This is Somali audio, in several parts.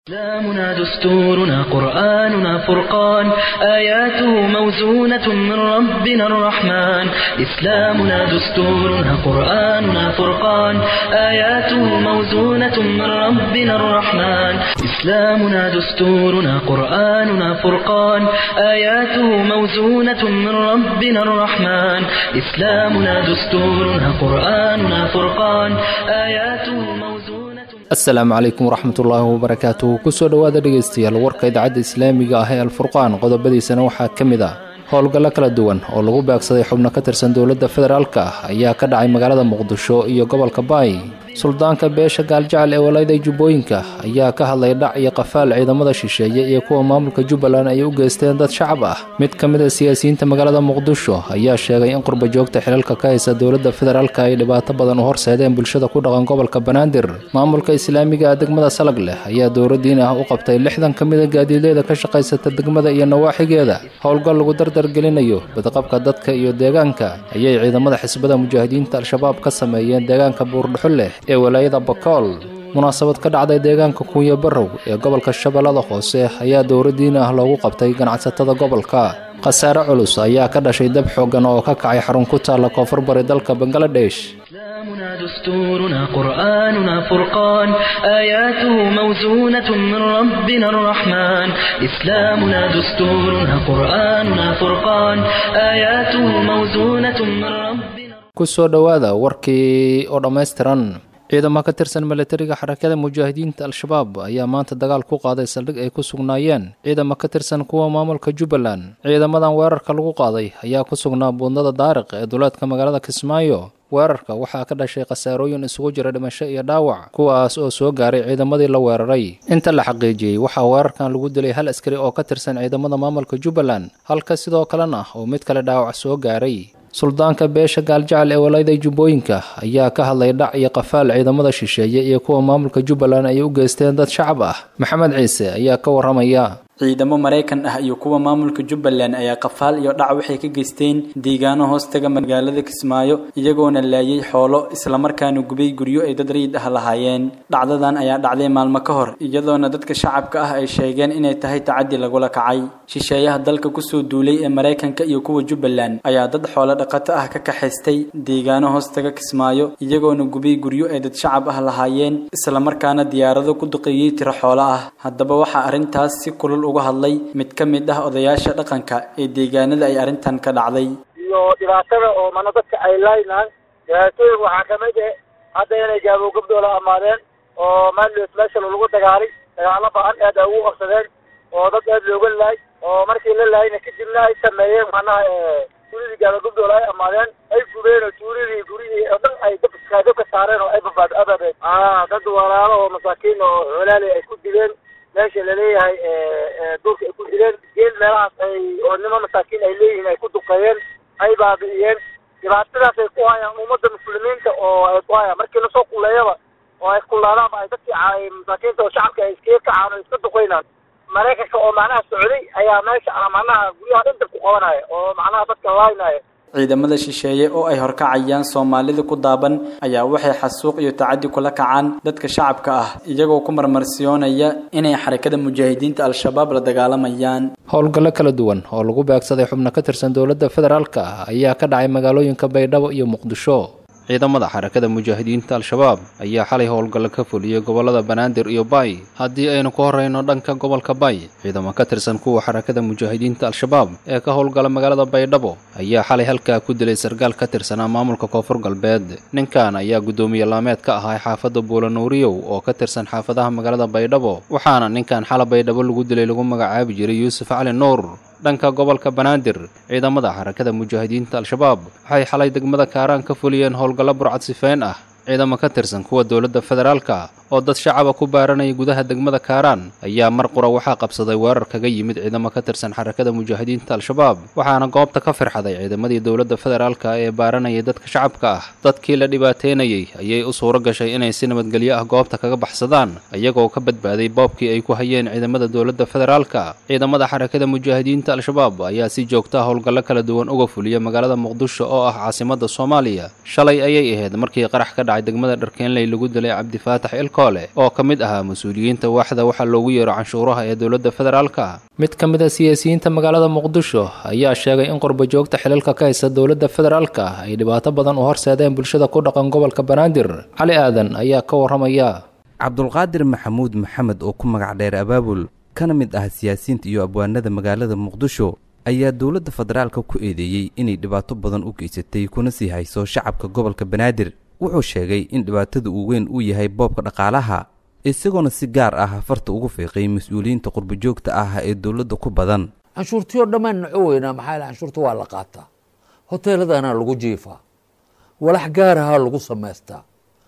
إسلامنا دستورنا قرآننا فرقان آياته موزونة من ربنا الرحمن إسلامنا دستورنا قرآننا فرقان آياته موزونة من ربنا الرحمن إسلامنا دستورنا قرآننا فرقان آياته موزونة من ربنا الرحمن إسلامنا دستورنا قرآننا فرقان آياته موزونة asalaamu calaykum waraxmatullaahi wabarakaatu kusoo dhowaada dhegaystayaal warka idaacadda islaamiga ah ee alfurqaan qodobadiisana waxaa ka mid ah howlgallo kala duwan oo lagu beegsaday xubno ka tirsan dowladda federaalka ayaa ka dhacay magaalada muqdisho iyo gobolka baay suldaanka beesha gaaljecel ee walayda jubbooyinka ayaa ka hadlay dhac iyo qafaal ciidamada shisheeye iyo kuwa maamulka jubbaland ay u geysteen dad shacab ah mid ka mid a siyaasiyiinta magaalada muqdisho ayaa sheegay in qurba joogta xilalka ka haysa dowladda federaalka ay dhibaato badan u horseedeen bulshada ku dhaqan gobolka banaadir maamulka islaamiga ah degmada salag leh ayaa dowladdiin ah u qabtay lixdan ka mid a gaadiidleyda ka shaqaysata degmada iyo nawaaxigeeda howlgal lagu dardargelinayo badqabka dadka iyo deegaanka ayay ciidamada xisbada mujaahidiinta al-shabaab ka sameeyeen deegaanka buurdhuxo leh ee walaayada bakool munaasabad ka dhacday deegaanka kuuya barrow ee gobolka shabeellada hoose ayaa dowladdiin ah loogu qabtay ganacsatada gobolka khasaare culus ayaa ka dhashay dab xooggan oo ka kacay xarun ku taalla koonfur bari dalka bangaladesh إسلامنا دستورنا قرآننا فرقان آياته موزونة من ربنا الرحمن إسلامنا دستورنا قرآننا فرقان آياته موزونة من ربنا kusoo dhowaada warkii oo dhammaystiran ciidamo ka tirsan milatariga xarakada mujaahidiinta al-shabaab ayaa maanta dagaal ku qaaday saldhig ay ku sugnaayeen ciidamo ka tirsan kuwa maamulka jubbaland ciidamadan weerarka lagu qaaday ayaa ku sugnaa buundada daariq ee duleedka magaalada kismaayo weerarka waxaa ka dhashay khasaarooyin isugu jira dhimasho iyo dhaawac kuwaas oo soo gaaray ciidamadii la weeraray inta la xaqiijiyey waxaa weerarkan lagu dilay hal askari oo ka tirsan ciidamada maamulka jubbaland halka sidoo kalena oo mid kale dhaawac soo gaaray suldaanka beesha gaaljecel ee walayda jubbooyinka ayaa ka hadlay dhac iyo qafaal ciidamada shisheeye iyo kuwa maamulka jubbaland ay u geysteen dad shacab ah maxamed ciise ayaa ka waramaya ciidamo maraykan ah iyo kuwa maamulka jubbaland ayaa qafaal iyo dhac waxay ka geysteen deegaano hoostaga magaalada kismaayo iyagoona laayay xoolo islamarkaana gubay guryo ay dad rayid ah lahaayeen dhacdadan ayaa dhacday maalmo ka hor iyadoona dadka shacabka ah ay sheegeen inay tahay tacaddi lagula kacay shisheeyaha dalka kusoo duulay ee maraykanka iyo kuwa jubbaland ayaa dad xoolo dhaqato ah ka kaxaystay deegaano hoostaga kismaayo iyagoona gubay guryo ay dad shacab ah lahaayeen islamarkaana diyaarado ku duqeeyey tiro xoolo ah haddaba waxaa arrintaas si kulul uga hadlay mid ka mid ah odayaasha dhaqanka ee deegaanada ay arrintan ka dhacday iyo dhibaatada oo mana dadka ay laynaan dhibaatooyin waxaa kamid eh hadda inay gaabo gabdoola amaadeen oo maalios meesha lagu dagaalay dagaalo ba-an aad ay ugu qabsadeen oo dad aad looga laay oo markii la laayna kadibna ay sameeyeen macnaha tuuridii gaabo gabdoola ay amaadeen ay gubeen oo tuuridii gurihii oo dhan ay dab dabka saareen oo ay babaad ababeen a dad walaalo oo masaakiin oo xoolaali ay ku dileen meesha laleeyahay duurka ay ku dileen geel meelahaas ay oo nimo masaakiin ay leeyihiin ay ku duqeeyeen ay baabi'iyeen dhibaatadaas ay ku hayaan ummadda muslimiinta oo ay ku hayaan markii lasoo kuleeyaba oo ay kullaadaanba ay dadkii masaakiinta oo shacabka ay iskaga kacaan oo iska duqeynaan maraykanka oo macnaha socday ayaa meesha macnaha guryaha dhan dab ku qabanaya oo macnaha dadka laaynaya ciidamada shisheeye oo ay horkacayaan soomaalida ku daaban ayaa waxay xasuuq iyo tacaddi kula kacaan dadka shacabka ah iyagoo ku marmarsiyoonaya inay xarakada mujaahidiinta al-shabaab la dagaalamayaan howlgallo kala duwan oo lagu beegsaday xubno ka tirsan dowladda federaalka ah ayaa ka dhacay magaalooyinka baydhabo iyo muqdisho ciidamada xarakada mujaahidiinta al-shabaab ayaa xalay howlgallo ka fuliyey gobollada banaadir iyo baay haddii aynu ku horreyno dhanka gobolka baay ciidamo ka tirsan kuwa xarakada mujaahidiinta al-shabaab ee ka howlgala magaalada baydhabo ayaa xalay halkaa ku dilay sarkaal ka tirsanaa maamulka koonfur galbeed ninkan ayaa guddoomiye laameed ka ahaa xaafadda buulanuuriyow oo ka tirsan xaafadaha magaalada baydhabo waxaana ninkan xala baydhabo lagu dilay lagu magacaabi jiray yuusuf cali nuur dhanka gobolka banaadir ciidamada xarakada mujaahidiinta al-shabaab waxay xalay degmada kaaraan ka fuliyeen howlgallo burcad sifeyn ah ciidamo ka tirsan kuwa dowladda federaalka oo dad shacaba ku baaranaya gudaha degmada kaaraan ayaa mar qura waxaa qabsaday weerar kaga yimid ciidamo ka tirsan xarakada mujaahidiinta al-shabaab waxaana goobta ka firxaday ciidamadii dowladda federaalka ee baaranayay dadka shacabka ah dadkii la dhibaateynayey ayay u suuro gashay inay si nabadgelyo ah goobta kaga baxsadaan iyagoo ka badbaaday boobkii ay ku hayeen ciidamada dowladda federaalka ciidamada xarakada mujaahidiinta al-shabaab ayaa si joogta howlgallo kala duwan uga fuliya magaalada muqdisho oo ah caasimada soomaaliya shalay ayay ahayd markii qarax ka dhacay degmada dharkeenley lagu dilay cabdifaatax ilko bakoole oo ka mid ahaa mas-uuliyiinta waaxda waxaa loogu yeero canshuuraha ee dowladda federaalka mid ka mid a siyaasiyiinta magaalada muqdisho ayaa sheegay in qurbajoogta xilalka ka haysta dowladda federaalka ay dhibaato badan u horseedeen bulshada ku dhaqan gobolka banaadir cali aadan ayaa ka warramaya cabdulqaadir maxamuud maxamed oo ku magac dheer abaabul kana mid ah siyaasiyiinta iyo abwaanada magaalada muqdisho ayaa dowladda federaalka ku eedeeyey inay dhibaato badan u geysatay kuna sii hayso shacabka gobolka banaadir wuxuu sheegay in dhibaatada uu weyn uu yahay boobka dhaqaalaha isagoona si gaar ah farta ugu fiiqay mas-uuliyiinta qurbajoogta ah ee dowladda ku badan canshuurtiyoo dhammaan naco weynaa maxaa yale canshuurta waa la qaataa hoteeladana lagu jiifaa walax gaarahaa lagu samaystaa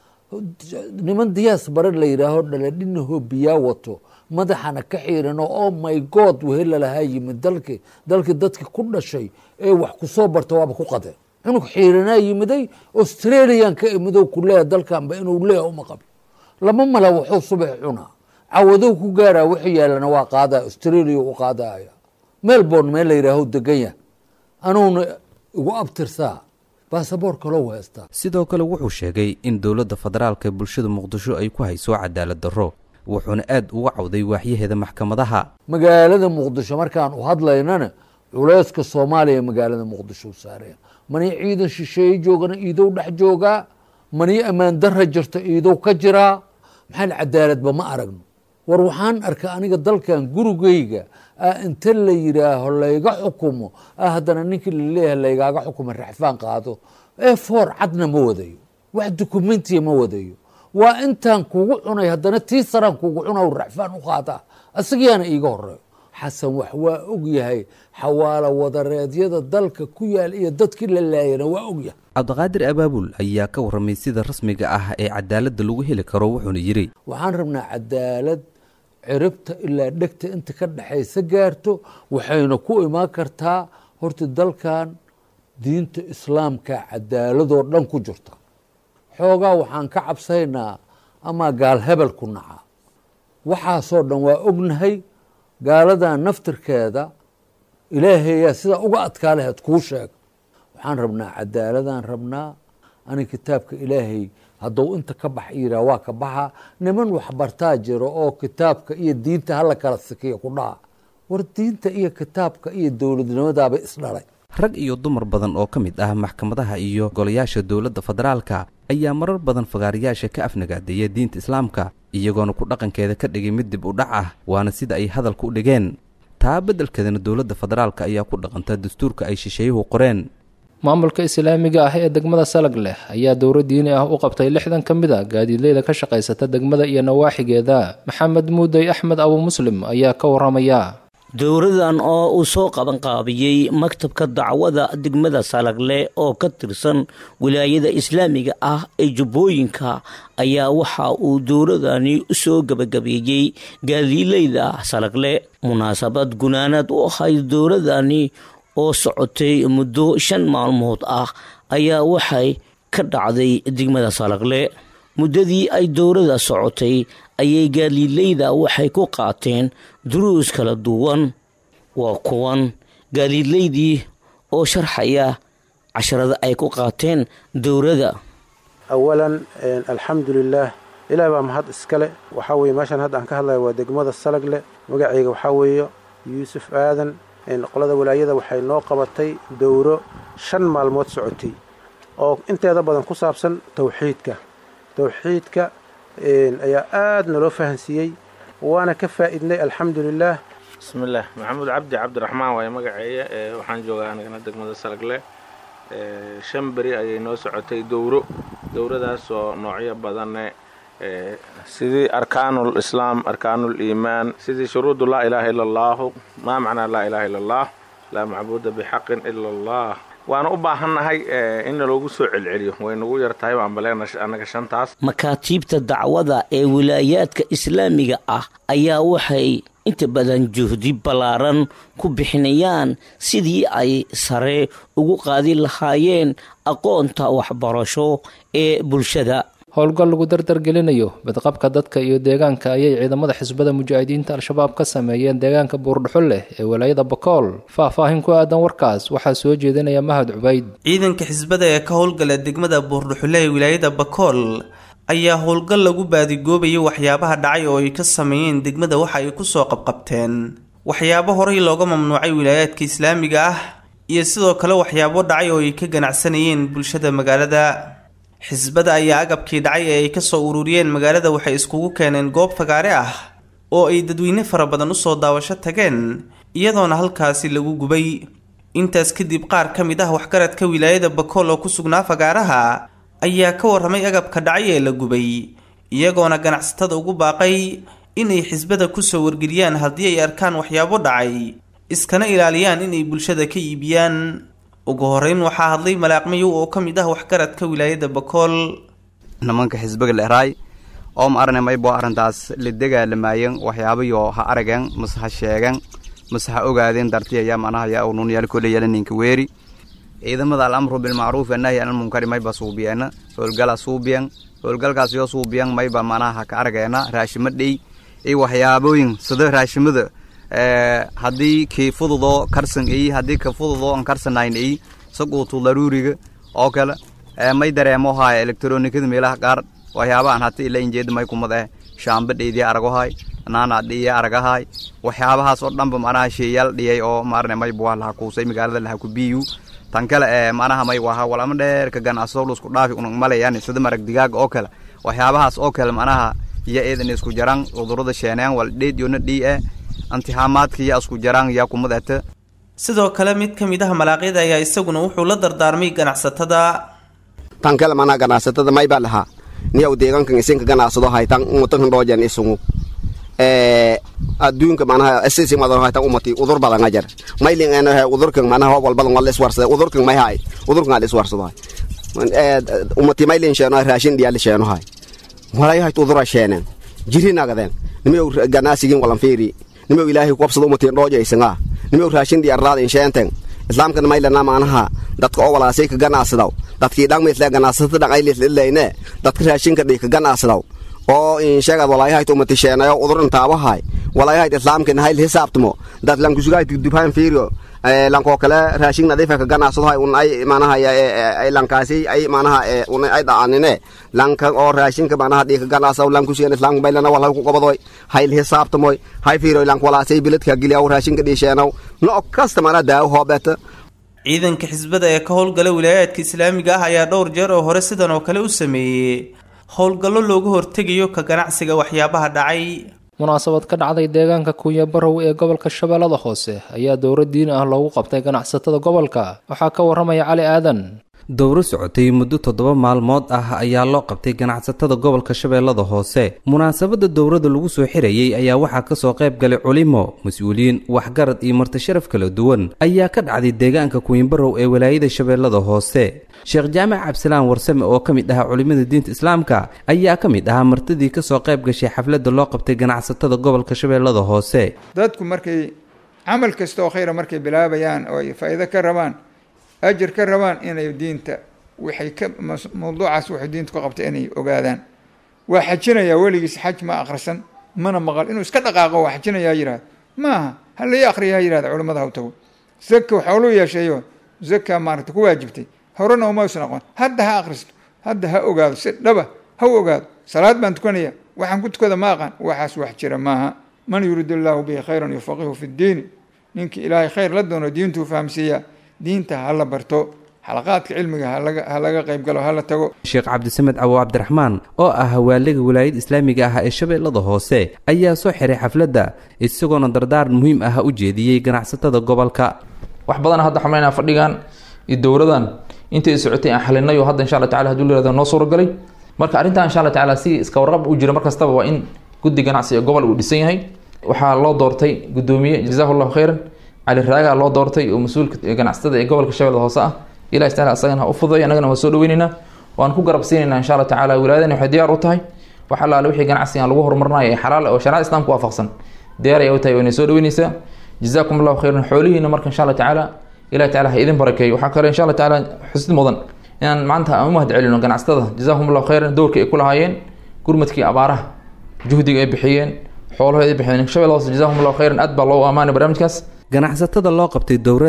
niman diyaas bare la yidhaaho dhaladhinaho biyaa wato madaxana ka xiirano oh my god wehelalahaa yimid dalki dalkii dadki ku dhashay ee wax kusoo barta waaba ku qadeen cunug xiiranaa yimiday australian ka imidow ku leeya dalkanba inuu leeya uma qabo lama mala wuxuu subax cunaa cawadow ku gaaraa wixii yaalana waa qaadaa australia u qaadaya melbourne meel la yidhaaho degan yah anuuna igu abtirsaa baasaboor kaloo heystaa sidoo kale wuxuu sheegay in dowladda federaalka bulshada muqdisho ay ku hayso cadaalad darro wuxuuna aad uga cawday waaxyaheeda maxkamadaha magaalada muqdisho markaan u hadlaynana culeyska soomaaliya magaalada muqdisho u saaraya mani ciidan shisheeye joogana iidow dhex joogaa mani ammaan darra jirta iidow ka jiraa maxaa cadaaladba ma aragno war waxaan arkay aniga dalkan gurigeyga ah inta la yidhaaho layga xukumo ah haddana ninkii laleeyahay laygaaga xukumo raxfaan qaado ee foor cadna ma wadayo wax dukumentiya ma wadayo waa intaan kugu cunay haddana tii saraan kugu cuna raxfaan u qaadaa isagiyaana iiga horeeyo xasan wax waa og yahay xawaalo wadareedyada dalka ku yaal iyo dadkii la laayana waa og yahay cabdiqaadir abaabul ayaa ka warramay sida rasmiga ah ee cadaaladda lagu heli karo wuxuuna yidhi waxaan rabnaa cadaalad ciribta ilaa dhegta inta ka dhexaysa gaarto waxayna ku imaan kartaa horta dalkan diinta islaamka cadaaladoo dhan ku jirta xoogaa waxaan ka cabsaynaa amaa gaal hebel ku naca waxaasoo dhan waa ognahay gaaladan naftirkeeda ilaahayaa sidaa uga adkaa laheed kuu sheega waxaan rabnaa cadaaladaan rabnaa ani kitaabka ilaahay hadduu inta ka bax yiraa waa ka baxa niman waxbartaa jiro oo kitaabka iyo diinta hala kala sikiya ku dhaha war diinta iyo kitaabka iyo dowladnimadaaba isdhalay rag iyo dumar badan oo ka mid ah maxkamadaha iyo golayaasha dowladda federaalka ayaa marar badan fagaarayaasha ka afnagaadeeya diinta islaamka iyagoona ku dhaqankeeda ka dhigay mid dib u dhac ah waana sida ay hadalka u dhigeen taa beddelkeedana dowladda federaalka ayaa ku dhaqanta dastuurka ay shisheeyuhu qoreen maamulka islaamiga ah ee degmada salag leh ayaa dowro diini ah u qabtay lixdan ka mid a gaadiidleyda ka shaqaysata degmada iyo nawaaxigeeda maxamed muudey axmed abu muslim ayaa ka warramaya dowradan oo uu soo qabanqaabiyey maktabka dacwada degmada salagle oo ka tirsan wilaayada islaamiga ah ee jubbooyinka ayaa waxa uu dowradani soo gebagabeeyey gaadiileyda salagle munaasabad gunaanad u ahayd dowradani oo socotay muddo shan maalmood ah ayaa waxay ka dhacday degmada salagle muddadii ay dowrada socotay ayay gaadiidleyda waxay ku qaateen duruus kala duwan waa kuwan gaadiidleydii oo sharxaya casharada ay ku qaateen dowrada awalan alxamdu lilaah ilaah baa mahad iskale waxaa weye meeshaan hadda aan ka hadlaya waa degmada salagle magacayga waxaa weeye yuusuf aadan qolada walaayada waxay noo qabatay dowro shan maalmood socotay oo inteeda badan ku saabsan towxiidka towxiidka ayaa aad naloo fahansiiyey waana ka faa'iidnay alxamdu lilaah bismillaah maxamuud cabdi cabdiraxmaan waaye magaceeya waxaan joogaa anigana degmada salagle shan beri ayay noo socotay dowro dowradaasoo noocyo badanne sidii arkaanul islaam arkaanul iimaan sidii shuruudu laa ilaaha ila allaahu maa macnaa laa ilaaha ila allah laa macbuuda bixaqin ila allah waana u baahannahay in naloogu soo celceliyo way nagu yar tahay baan baleena annaga shantaas makaatiibta dacwada ee wilaayaadka islaamiga ah ayaa waxay inta badan juhdi ballaaran ku bixinayaan sidii ay sare ugu qaadi lahaayeen aqoonta waxbarasho ee bulshada howlgal lagu dardargelinayo badqabka dadka iyo deegaanka ayay ciidamada xisbada mujaahidiinta al-shabaab ka sameeyeen deegaanka buurdhuxul leh ee walaayada bakool faah-faahin ku aadan warkaas waxaa soo jeedinaya mahad cubayd ciidanka xisbada ee ka howlgala degmada buurdhuxule ee wilaayada bakool ayaa howlgal lagu baadigoobayay waxyaabaha dhacay oo ay ka sameeyeen degmada waxa ay kusoo qabqabteen waxyaabo horey looga mamnuucay wilaayaadka islaamiga ah iyo sidoo kale waxyaabo dhacay oo ay ka ganacsanayeen bulshada magaalada xisbada ayaa agabkii dhacay ee ay kasoo ururiyeen magaalada waxay iskugu keeneen goob fagaare ah oo ay dadweyne fara badan usoo daawasho tageen iyadoona halkaasi lagu gubay intaas kadib qaar ka mid ah waxgaradka wilaayada bakool oo ku sugnaa fagaaraha ayaa ka warramay agabka dhacay ee la gubay iyagoona ganacsatada ugu baaqay inay xisbada kusoo wargeliyaan haddii ay arkaan waxyaabo dhacay iskana ilaaliyaan inay bulshada ka iibiyaan ugu horeyn waxaa hadlay malaaqmayow oo ka mid ah waxgaradka wilaayada bakool nimanka xisbiga leeraay oo ma arne maybo arrintaas la dagaalamaayeen waxyaabayo ha arageen mase ha sheegeen mase ha ogaadeen darti ayaa manaha yaa unun yaal kole yaala ninka weeri ciidamada alamru bilmacruuf annahi anil munkari mayba suubiyeena howlgala suubiyen howlgalkaas yoo suubiyen mayba manaha ha ka arageena raashimo dhey iyo waxyaabooyin sida raashimada haddii kii fududoo karsan eyi haddii ka fududoo an karsanayn eyi saquutu daruuriga oo kale may dareemo haaya elektronikada meelaha qaar waxyaabahan hata ila injeeda may kumad eh shaamba dheydii aragohay naana dhiye aragahay waxyaabahaas oo dhanba manaha sheeyaal dhiyay oo maarne may buwa laha kuusay magaalada laha ku biyu tan kale ee manaha may waha walama dheer ka ganacso lusku dhaafi unug malayaan sida marag digaaga oo kale waxyaabahaas oo kale manaha iyo eedan isku jaran cudurada sheeneen wal dheed yoona dhii eh antixaamaadka iyo isku jaraan yaa kumadata sidoo kale mid ka mid ah malaaqyada ayaa isaguna wuxuu la dardaarmay ganacsatada tan kale manaa ganacsatada maybaa lahaa niyaw deegaankan isinka ganacsado haytan umutankan dhoojan isungu adduunka manaha sisi madan haytan umati udur badan ajar maylin ena udurkan manaha wal badan wal iswarsada udurkan may hay udurkan al iswarsado hay umati maylin sheeno raashin diyaal sheeno hay walay hayt udura sheenen jirinagaden nimayow ganacsigin walan fiiri nimayow ilaahay kubsado umati dhooja isinga nimayow raashin diyaarraad insheenten islaamkan maylana manaha dadka oo walaasay ka ganacsadaw dadkii dhan misle ganacsata dhan aylislilayne dadka raashinka dhii ka ganacsadaw oo insheegad walaayahayt umati sheenayo uduran taabahay walaayahayt islaamkan hayl hisaabtamo dad lankusugahayt dubhaan fiiriyo lankoo kale raashin nadiifa ka ganacsadahay un ay manaha ay lankaasi ay manaha un ay dhacanine lanka oo raashinka manaha dhii ka ganacsaw lankusugan islaamka maylana walhay ku qabadoy hayl hisaabtamoy hay fiiriyo lank walaasay biladka giliyaw raashinka dhii sheenaw no kasta manaha daawo hoobeta ciidanka xisbada ee ka howlgala wilaayaadka islaamiga ah ayaa dhowr jeer oo hore sidan oo kale u sameeyey howlgallo looga hortegayo ka ganacsiga waxyaabaha dhacay munaasabad ka dhacday deegaanka kuunya barow ee gobolka shabeellada hoose ayaa dowro diin ah loogu qabtay ganacsatada gobolka waxaa ka waramaya cali aadan dowro socotay muddo toddoba maalmood ah ayaa loo qabtay ganacsatada gobolka shabeellada hoose munaasabadda dowrada lagu soo xirayey ayaa waxaa kasoo qayb galay culimo mas-uuliyiin waxgarad iyo martisharaf kala duwan ayaa ka dhacday deegaanka kuwinbarow ee walaayada shabeellada hoose sheekh jaamac cabdisalaan warsame oo ka mid ahaa culimmada diinta islaamka ayaa ka mid ahaa martidii kasoo qayb gashay xafladda loo qabtay ganacsatada gobolka shabeellada hoose dadku markay camal kasta oo khayra markay bilaabayaan oo ay faa'iido ka rabaan ajir ka rabaan inay diinta waxay ka mawduucaas waxay diinta ku qabtay inay ogaadaan waa xajinayaa weligiis xaj ma akhrisan mana maqal inuu iska dhaqaaqo waa xajinayaa yihahdo maaha ha lai akhriya ha yihahda culimmada ha u tago zaka xooluu yeesheeyo zaka maaragta ku waajibtay horena uma usan aqoon hadda ha akhristo hadda ha ogaado si dhaba ha u ogaado salaad baan tukanaya waxaan ku tukada ma aqaan waxaas wax jira maaha man yuriid illaahu bihi khayran yufaqihu fi ddiini ninkii ilaahay khayr la doono diintuu fahamsiiyaa diinta ha la barto xalaqaadka cilmiga ha laga qayb galo ha la tago sheekh cabdisamed cawo cabdiraxmaan oo ah hawaaliga walaayada islaamiga ah ee shabeellada hoose ayaa soo xiray xafladda isagoona dardaaran muhiim ah u jeediyey ganacsatada gobolka wax badan hadda xamaynaa fadhigan iyo dowladan intay socotay aan xalinayo hadda insha alla tacala haduu layirahdo noo suuragalay marka arrintan insha alla tacala si iska warqab u jira mar kastaba waa in guddi ganacsi ee gobol uu dhisan yahay waxaa loo doortay guddoomiye jazahu llahu khayran cali raagaa loo doortay oo mas-uulka ganacsatada ee gobolka shabeellada hoose ah ilahi taala asagana ha u fududay annagana waa soo dhaweyneynaa waan ku garab siinaynaa insha alla tacala wilaayadani waxay diyaar u tahay wax allaale wixii ganacsigan lagu horumarinayo ee xalaal oo shariicada islaamka waafaqsan diyaar ayay u tahay waynay soo dhaweyneysaa jazaakum allahu khayran xoolihiina marka insha alla tacaala ilahi tacala ha idin barakeeyo waxaa kale insha alla tacaala xusid mudan inaan maanta aan u mahad celino ganacsatada jazaakum allahu khayran dowrka ay ku lahaayeen gurmadkii abaaraha juhdiga ay bixiyeen xoolahood ay bixiyeen shabeella hoose jazaakum allahu khayran aad baa loo amaanay barnaamijkaas ganacsatada loo qabtay dowrada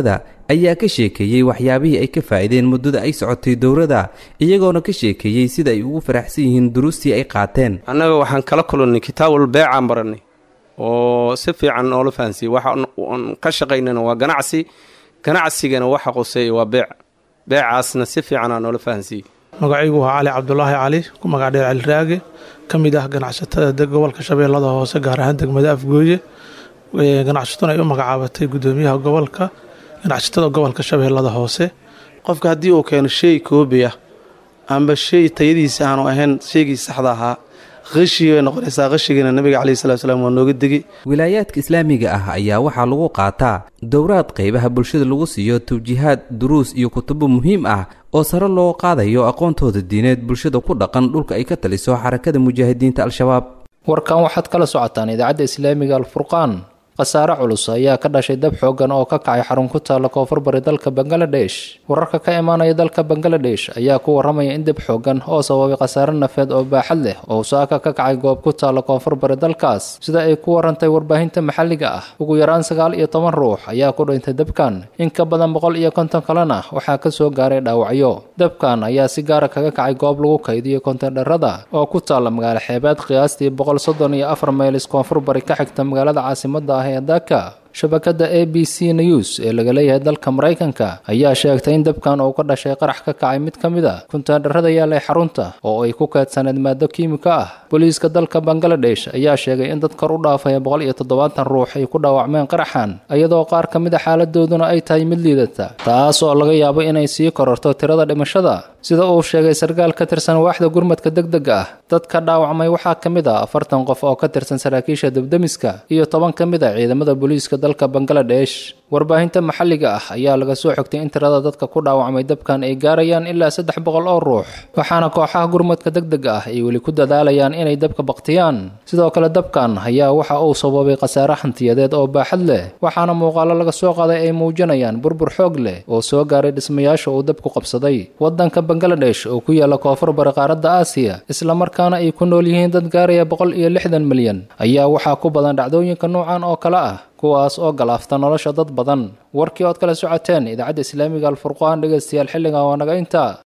ayaa ka sheekeeyey waxyaabihii ay ka faa'iideen muddada ay socotay dowladda iyagoona ka sheekeeyey sida ay ugu faraxsan yihiin duruustii ay qaateen annaga waxaan kala kulannay kitaabul beecaan barannay oo si fiican noola fahansiiyey waxaan ka shaqaynana waa ganacsi ganacsigana waxa quseeya waa beec beecaasna si fiicanaa noola fahansiiyey magacaygu waa cali cabdulaahi cali ku magac dheer caliraage ka mid ah ganacsatada gobolka shabeellada hoose gaar ahaan degmada afgooye ganacsatuna ay u magacaabatay gudoomiyaha gobolka ganacsatada gobolka shabeellada hoose qofka haddii uu keeno shay koobi ah amba shay tayadiisa aanu ahayn shaygii saxda ahaa qashigi bay noqonaysaa qashigiina nabiga caleyhi salatu salaam waa nooga degi wilaayaadka islaamiga ah ayaa waxaa lagu qaataa dowraad qaybaha bulshada lagu siiyo tawjiihaad duruus iyo kutubo muhiim ah oo sare loo qaadayo aqoontooda diineed bulshada ku dhaqan dhulka ay ka taliso xarakada mujaahidiinta al-shabaab warkan waxaad kala socotaan idaacadda islaamiga alfurqaan khasaare culus ayaa ka dhashay dab xooggan oo ka kacay xarun ku taalla koonfur bari dalka bangaladesh wararka ka imaanaya dalka bangaladesh ayaa ku warramaya in dab xooggan oo sababay khasaare nafeed oo baaxad leh oo saaka ka kacay goob ku taalla koonfur bari dalkaas sida ay ku warantay warbaahinta maxalliga ah ugu yaraan sagaal iyo toban ruux ayaa ku dhintay dabkan in ka badan boqol iyo konton kalena waxaa ka soo gaaray dhaawacyo dabkan ayaa si gaara kaga kacay goob lagu kaydiyo kontendharada oo ku taalla magaalo xeebeed qiyaastii boqol soddon iyo afar maylis koonfur bari ka xigta magaalada caasimadda ah ee dhaka shabakadda a b c news ee laga leeyahay dalka maraykanka ayaa sheegtay in dabkan uu ka dhashay qarax ka kacay mid ka mid a kuntaandharrada yaalay xarunta oo ay ku keedsaneed maado kiimiko ah booliiska dalka bangaladesh ayaa sheegay in dad kor u dhaafaya boqol iyo toddobaatan ruux ay ku dhaawacmeen qaraxan iyadoo qaar ka mid a xaaladooduna ay tahay mid liidata taas oo laga yaabo inay sii kororto tirada dhimashada sida uu sheegay sarkaal ka tirsan waaxda gurmadka degdega ah dadka dhaawacmay waxaa ka mid ah afartan qof oo ka tirsan saraakiisha debdemiska iyo toban ka mid a ciidamada booliiska dalka bangaladesh warbaahinta maxalliga ah ayaa laga soo xogtay in tirada dadka ku dhaawacmay dabkan ay gaarayaan ilaa saddex boqol oo ruux waxaana kooxaha gurmadka degdega ah ay weli ku dadaalayaan inay dabka baktiyaan sidoo kale dabkan ayaa waxa uu sababay khasaare hantiyadeed oo baaxad leh waxaana muuqaalo laga soo qaaday ay muujinayaan burbur xoog leh oo soo gaaray dhismayaasha uu dabku qabsaday wadanka bangaladesh oo ku yaala koonfur bari qaaradda aasiya islamarkaana ay ku nool yihiin dad gaaraya boqol iyo lixdan milyan ayaa waxaa ku badan dhacdooyinka noocan oo kale ah kuwaas oo galaafta nolosha dad badan warkii ood kala socoteen idaacadda islaamiga alfurqaan dhegaystayaal xilligan waa naga intaa